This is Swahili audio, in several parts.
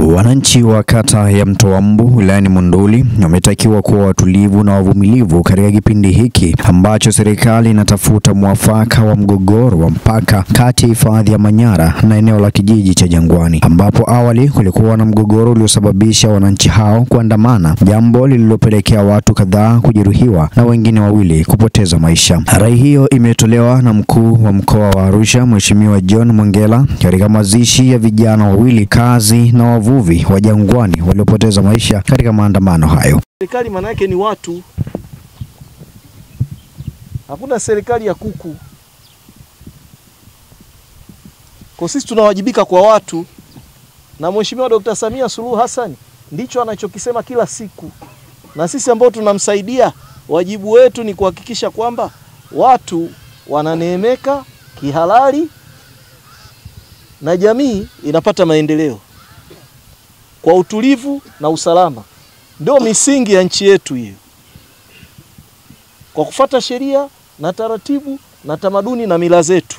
Wananchi wa kata ya Mtoa Mbu wilayani Monduli wametakiwa kuwa watulivu na wavumilivu katika kipindi hiki ambacho serikali inatafuta mwafaka wa mgogoro wa mpaka kati ya hifadhi ya Manyara na eneo la kijiji cha Jangwani, ambapo awali kulikuwa na mgogoro uliosababisha wananchi hao kuandamana, jambo lililopelekea watu kadhaa kujeruhiwa na wengine wawili kupoteza maisha. Rai hiyo imetolewa na mkuu wa mkoa wa Arusha Mheshimiwa John Mwengela katika mazishi ya vijana wawili kazi na wavuvi wa Jangwani waliopoteza maisha katika maandamano hayo. Serikali maana yake ni watu, hakuna serikali ya kuku. Kwa sisi tunawajibika kwa watu, na Mheshimiwa Dr. Samia Suluhu Hassan ndicho anachokisema kila siku, na sisi ambao tunamsaidia, wajibu wetu ni kuhakikisha kwamba watu wananeemeka kihalali na jamii inapata maendeleo kwa utulivu na usalama. Ndio misingi ya nchi yetu hiyo, kwa kufata sheria na taratibu na tamaduni na mila zetu.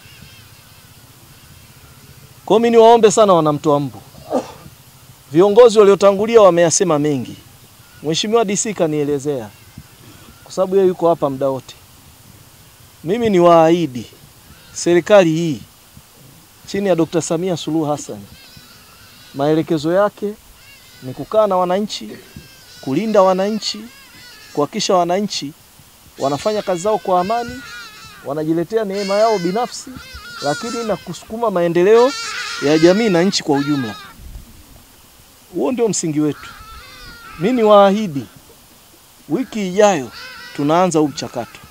Kwa mimi niwaombe sana wanamtoa Mbu, viongozi waliotangulia wameyasema mengi. Mheshimiwa DC kanielezea, kwa sababu yeye yuko hapa muda wote. Mimi ni waahidi serikali hii chini ya Dr. Samia Suluhu Hassan maelekezo yake ni kukaa na wananchi, kulinda wananchi, kuhakikisha wananchi wanafanya kazi zao kwa amani, wanajiletea neema yao binafsi, lakini na kusukuma maendeleo ya jamii na nchi kwa ujumla. Huo ndio msingi wetu. Mimi ni waahidi, wiki ijayo tunaanza huu mchakato.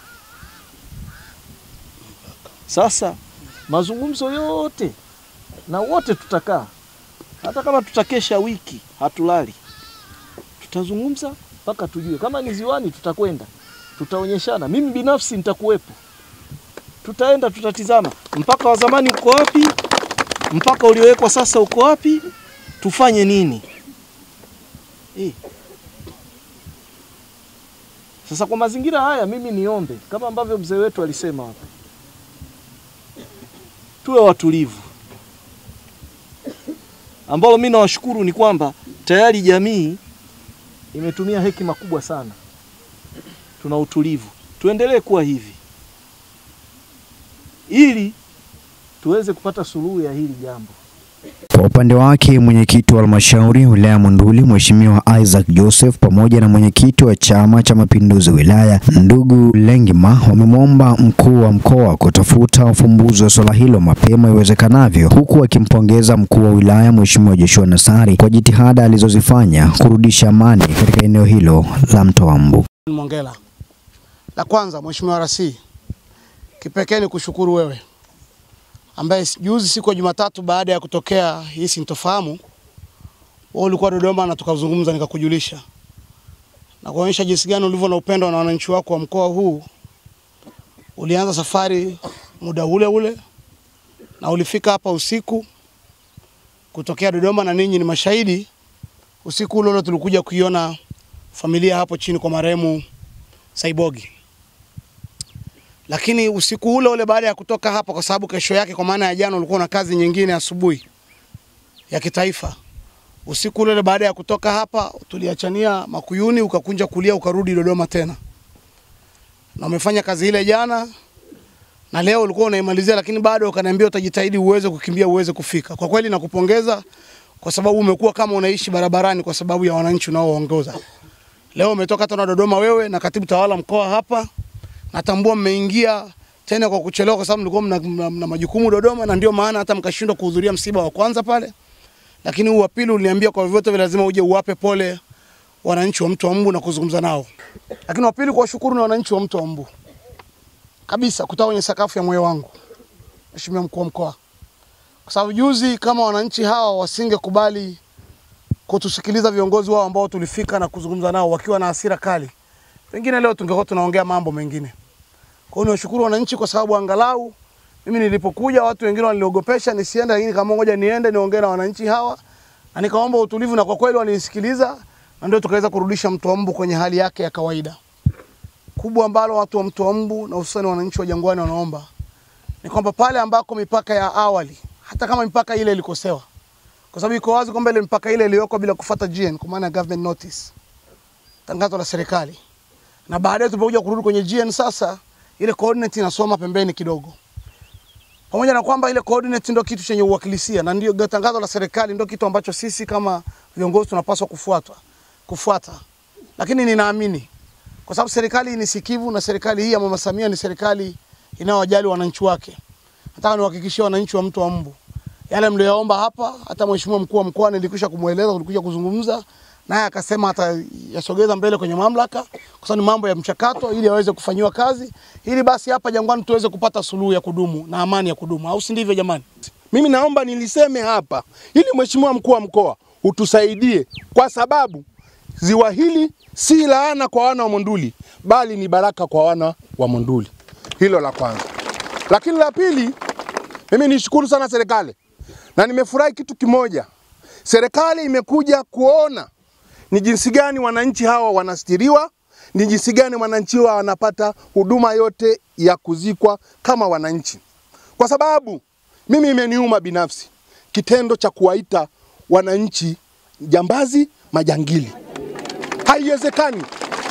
Sasa mazungumzo yote na wote tutakaa hata kama tutakesha wiki hatulali, tutazungumza mpaka tujue. Kama ni ziwani, tutakwenda tutaonyeshana. Mimi binafsi nitakuwepo, tutaenda tutatizama mpaka wa zamani uko wapi, mpaka uliowekwa sasa uko wapi, tufanye nini eh. Sasa kwa mazingira haya, mimi niombe kama ambavyo mzee wetu alisema hapa, tuwe watulivu ambalo mimi nawashukuru ni kwamba tayari jamii imetumia hekima kubwa sana, tuna utulivu. Tuendelee kuwa hivi ili tuweze kupata suluhu ya hili jambo. Kwa upande wake mwenyekiti wa halmashauri wilaya ya Monduli Mheshimiwa Isaac Joseph pamoja na mwenyekiti wa Chama cha Mapinduzi wilaya ndugu Lengima wamemwomba mkuu wa mkoa kutafuta ufumbuzi wa swala hilo mapema iwezekanavyo, huku akimpongeza mkuu wa wilaya Mheshimiwa Joshua Nassari kwa jitihada alizozifanya kurudisha amani katika eneo hilo la Mtoa Mbu. Mwengela, la kwanza Mheshimiwa Rasi, kipekee ni kushukuru wewe ambaye juzi siku ya Jumatatu baada ya kutokea hii sintofahamu, wewe ulikuwa Dodoma na tukazungumza, nikakujulisha na kuonyesha jinsi gani ulivyo na upendo na wananchi wako wa mkoa huu. Ulianza safari muda ule ule na ulifika hapa usiku kutokea Dodoma, na ninyi ni mashahidi. Usiku ule ule tulikuja kuiona familia hapo chini kwa marehemu Saibogi lakini usiku ule ule baada ya kutoka hapa, kwa sababu kesho yake, kwa maana ya jana, ulikuwa na kazi nyingine asubuhi ya kitaifa. Usiku ule ule baada ya kutoka hapa, tuliachania Makuyuni, ukakunja kulia, ukarudi Dodoma tena, na umefanya kazi ile jana na leo ulikuwa unaimalizia, lakini bado ukaniambia utajitahidi uweze kukimbia, uweze kufika. Kwa kweli nakupongeza kwa sababu umekuwa kama unaishi barabarani kwa sababu ya wananchi unaoongoza. Leo umetoka tena Dodoma, wewe na katibu tawala mkoa hapa natambua mmeingia tena kwa kuchelewa, kwa sababu mlikuwa mna, mna, mna majukumu Dodoma, na ndio maana hata mkashindwa kuhudhuria msiba wa kwanza pale, lakini huu wa pili uliniambia kwa vyovyote vile lazima uje uwape pole wananchi wa Mto wa Mbu na kuzungumza nao. Lakini wa pili kuwashukuru na wananchi wa Mto wa Mbu kabisa, kutoka kwenye sakafu ya moyo wangu, Mheshimiwa mkuu wa mkoa, kwa sababu juzi kama wananchi hawa wasingekubali kutusikiliza viongozi wao ambao tulifika na kuzungumza nao wakiwa na hasira kali pengine leo tungekuwa tunaongea mambo mengine. Kwa hiyo niwashukuru wananchi kwa sababu angalau mimi nilipokuja watu wengine waliniogopesha nisiende, lakini kama ngoja niende niongee na wananchi hawa, na nikaomba utulivu, na kwa kweli walinisikiliza, na ndio tukaweza kurudisha Mto wa Mbu kwenye hali yake ya kawaida. Kubwa ambalo watu wa Mto wa Mbu na hususani wananchi wa Jangwani wanaomba ni kwamba pale ambako mipaka ya awali, hata kama mipaka ile ilikosewa, kwa sababu iko wazi kwamba ile mpaka ile iliyoko bila kufuata GN, kwa maana ya government notice, tangazo la serikali, na baadaye tulipokuja kurudi kwenye GN sasa, ile coordinate inasoma pembeni kidogo, pamoja na kwamba ile coordinate ndio kitu chenye uwakilisia na ndio tangazo la serikali ndio kitu ambacho sisi kama viongozi tunapaswa kufuata kufuata, lakini ninaamini kwa sababu serikali ni sikivu na serikali hii ya Mama Samia ni serikali inayowajali wananchi wake. Nataka niwahakikishie wananchi wa Mto wa Mbu yale mlioyaomba hapa, hata mheshimiwa mkuu wa mkoa nilikwisha kumweleza, tulikwisha kuzungumza naye akasema atayasogeza mbele kwenye mamlaka, kwa sababu ni mambo ya mchakato, ili aweze kufanyiwa kazi, ili basi hapa Jangwani tuweze kupata suluhu ya kudumu na amani ya kudumu, au si ndivyo jamani? Mimi naomba niliseme hapa ili mheshimiwa mkuu wa mkoa utusaidie, kwa sababu ziwa hili si laana kwa wana wa Monduli, bali ni baraka kwa wana wa Monduli. Hilo la kwanza. Lakini la pili, mimi nishukuru sana serikali na nimefurahi kitu kimoja, serikali imekuja kuona ni jinsi gani wananchi hawa wanastiriwa, ni jinsi gani wananchi hawa wanapata huduma yote ya kuzikwa kama wananchi, kwa sababu mimi imeniuma binafsi kitendo cha kuwaita wananchi jambazi, majangili. Haiwezekani,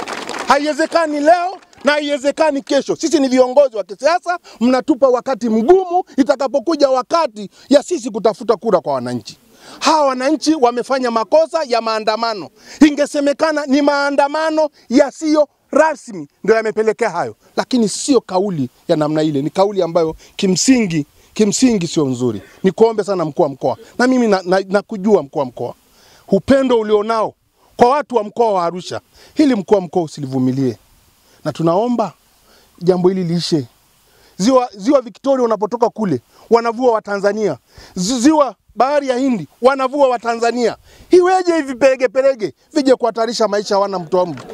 haiwezekani leo na haiwezekani kesho. Sisi ni viongozi wa kisiasa, mnatupa wakati mgumu itakapokuja wakati ya sisi kutafuta kura kwa wananchi. Hawa wananchi wamefanya makosa ya maandamano, ingesemekana ni maandamano yasiyo rasmi ndio yamepelekea hayo, lakini sio kauli ya namna ile. Ni kauli ambayo kimsingi kimsingi sio nzuri. Nikuombe sana mkuu wa mkoa, na mimi nakujua na, na kujua mkuu wa mkoa, upendo ulionao kwa watu wa mkoa wa Arusha, hili mkuu wa mkoa usilivumilie, na tunaomba jambo hili liishe. Ziwa, ziwa Victoria unapotoka kule wanavua wa Tanzania, ziwa bahari ya Hindi wanavua wa Tanzania. Iweje hivi pelege pelege vije kuhatarisha maisha ya wana Mto wa Mbu?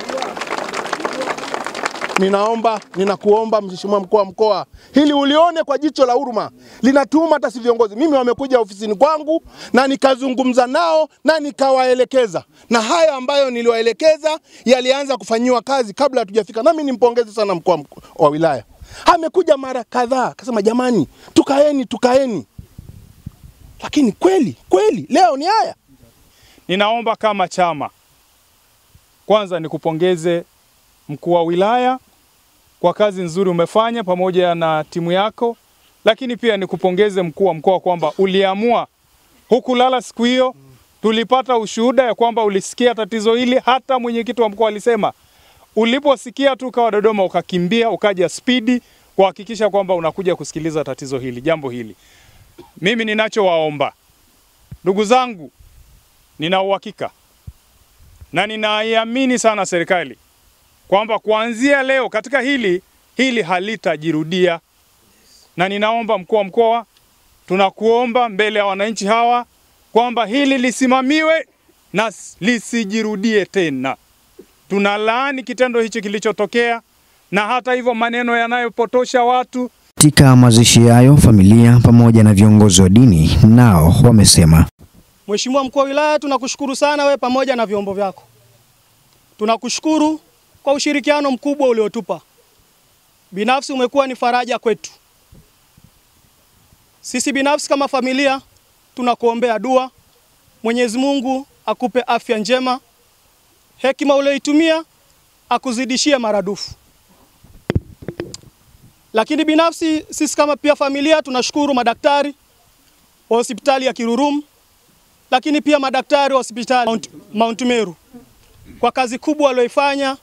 Ninaomba, ninakuomba mheshimiwa mkuu wa mkoa, hili ulione kwa jicho la huruma, linatuuma hata si viongozi. Mimi wamekuja ofisini kwangu na nikazungumza nao na nikawaelekeza, na haya ambayo niliwaelekeza yalianza kufanyiwa kazi kabla hatujafika. Nami nimpongeze sana mkuu wa wilaya, amekuja mara kadhaa akasema, jamani, tukaeni tukaeni, lakini kweli kweli leo ni haya. Ninaomba kama chama, kwanza nikupongeze mkuu wa wilaya kwa kazi nzuri umefanya pamoja na timu yako, lakini pia nikupongeze mkuu wa mkoa kwamba uliamua hukulala siku hiyo. Tulipata ushuhuda ya kwamba ulisikia tatizo hili, hata mwenyekiti wa mkoa alisema uliposikia tu ukawa Dodoma ukakimbia ukaja spidi kuhakikisha kwamba unakuja kusikiliza tatizo hili, jambo hili. Mimi ninachowaomba ndugu zangu, nina uhakika na ninaiamini sana serikali kwamba kuanzia leo katika hili hili halitajirudia, na ninaomba mkuu wa mkoa, tunakuomba mbele ya wananchi hawa kwamba hili lisimamiwe na lisijirudie tena. Tunalaani kitendo hichi kilichotokea, na hata hivyo maneno yanayopotosha watu. Katika mazishi hayo, familia pamoja na viongozi wa dini nao wamesema. Mheshimiwa mkuu wa wilaya, tunakushukuru sana we pamoja na vyombo vyako, tunakushukuru kwa ushirikiano mkubwa uliotupa. Binafsi umekuwa ni faraja kwetu sisi. Binafsi kama familia tunakuombea dua, Mwenyezi Mungu akupe afya njema, hekima ulioitumia akuzidishie maradufu. Lakini binafsi sisi kama pia familia tunashukuru madaktari wa hospitali ya Kirurum, lakini pia madaktari wa hospitali Mount, Mount Meru kwa kazi kubwa walioifanya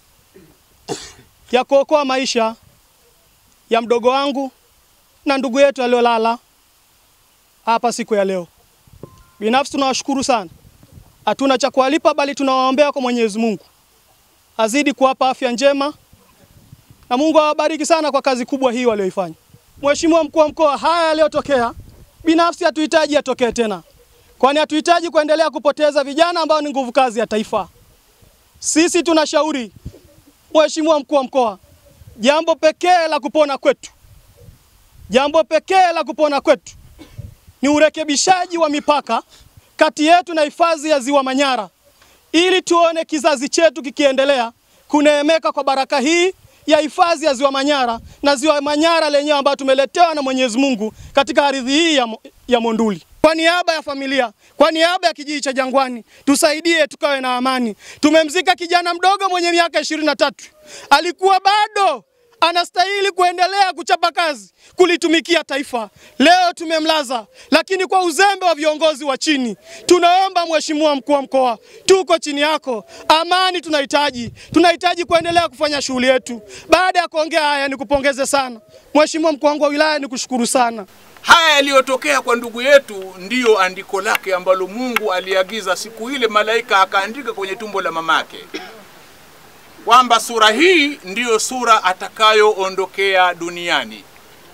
ya kuokoa maisha ya mdogo wangu na ndugu yetu aliyolala hapa siku ya leo. Binafsi tunawashukuru sana, hatuna cha kuwalipa, bali tunawaombea kwa Mwenyezi Mungu azidi kuwapa afya njema na Mungu awabariki sana kwa kazi kubwa hii walioifanya. Mheshimiwa mkuu wa mkoa, haya yaliyotokea binafsi hatuhitaji yatokee tena, kwani hatuhitaji kuendelea kupoteza vijana ambao ni nguvu kazi ya taifa. Sisi tunashauri Mheshimiwa mkuu wa mkoa, jambo pekee la kupona kwetu, jambo pekee la kupona kwetu ni urekebishaji wa mipaka kati yetu na hifadhi ya Ziwa Manyara, ili tuone kizazi chetu kikiendelea kuneemeka kwa baraka hii ya hifadhi ya Ziwa Manyara na Ziwa Manyara lenyewe ambayo tumeletewa na Mwenyezi Mungu katika ardhi hii ya, ya Monduli. Kwa niaba ya familia, kwa niaba ya kijiji cha Jangwani, tusaidie tukawe na amani. Tumemzika kijana mdogo mwenye miaka ishirini na tatu, alikuwa bado anastahili kuendelea kuchapa kazi kulitumikia taifa. Leo tumemlaza, lakini kwa uzembe wa viongozi wa chini. Tunaomba Mheshimiwa mkuu wa mkoa, tuko chini yako, amani tunahitaji, tunahitaji kuendelea kufanya shughuli yetu. Baada ya kuongea haya, nikupongeze sana Mheshimiwa mkuu wangu wa wilaya, nikushukuru sana. Haya yaliyotokea kwa ndugu yetu ndiyo andiko lake ambalo Mungu aliagiza siku ile, malaika akaandika kwenye tumbo la mamake kwamba sura hii ndiyo sura atakayoondokea duniani.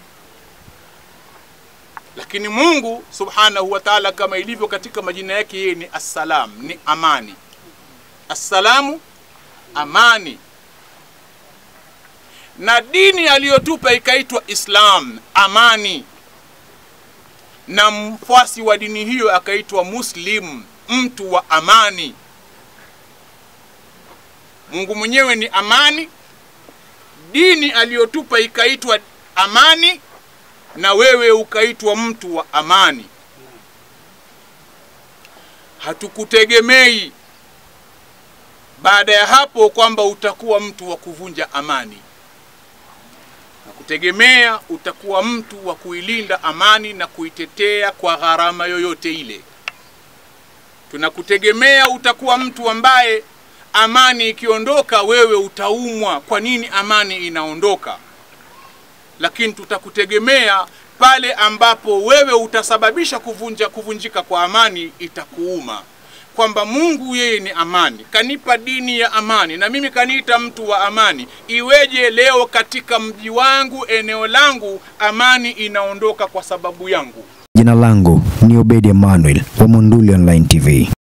Lakini Mungu subhanahu wa ta'ala, kama ilivyo katika majina yake, yeye ni assalam, ni amani. Assalamu, amani, na dini aliyotupa ikaitwa Islam, amani na mfuasi wa dini hiyo akaitwa Muslim, mtu wa amani. Mungu mwenyewe ni amani, dini aliyotupa ikaitwa amani, na wewe ukaitwa mtu wa amani. Hatukutegemei baada ya hapo kwamba utakuwa mtu wa kuvunja amani na kutegemea utakuwa mtu wa kuilinda amani na kuitetea kwa gharama yoyote ile. Tunakutegemea utakuwa mtu ambaye amani ikiondoka, wewe utaumwa. Kwa nini amani inaondoka? Lakini tutakutegemea pale ambapo wewe utasababisha kuvunja kuvunjika kwa amani, itakuuma kwamba Mungu yeye ni amani, kanipa dini ya amani na mimi kaniita mtu wa amani. Iweje leo katika mji wangu, eneo langu, amani inaondoka kwa sababu yangu? Jina langu ni Obedi Emmanuel wa Monduli Online TV.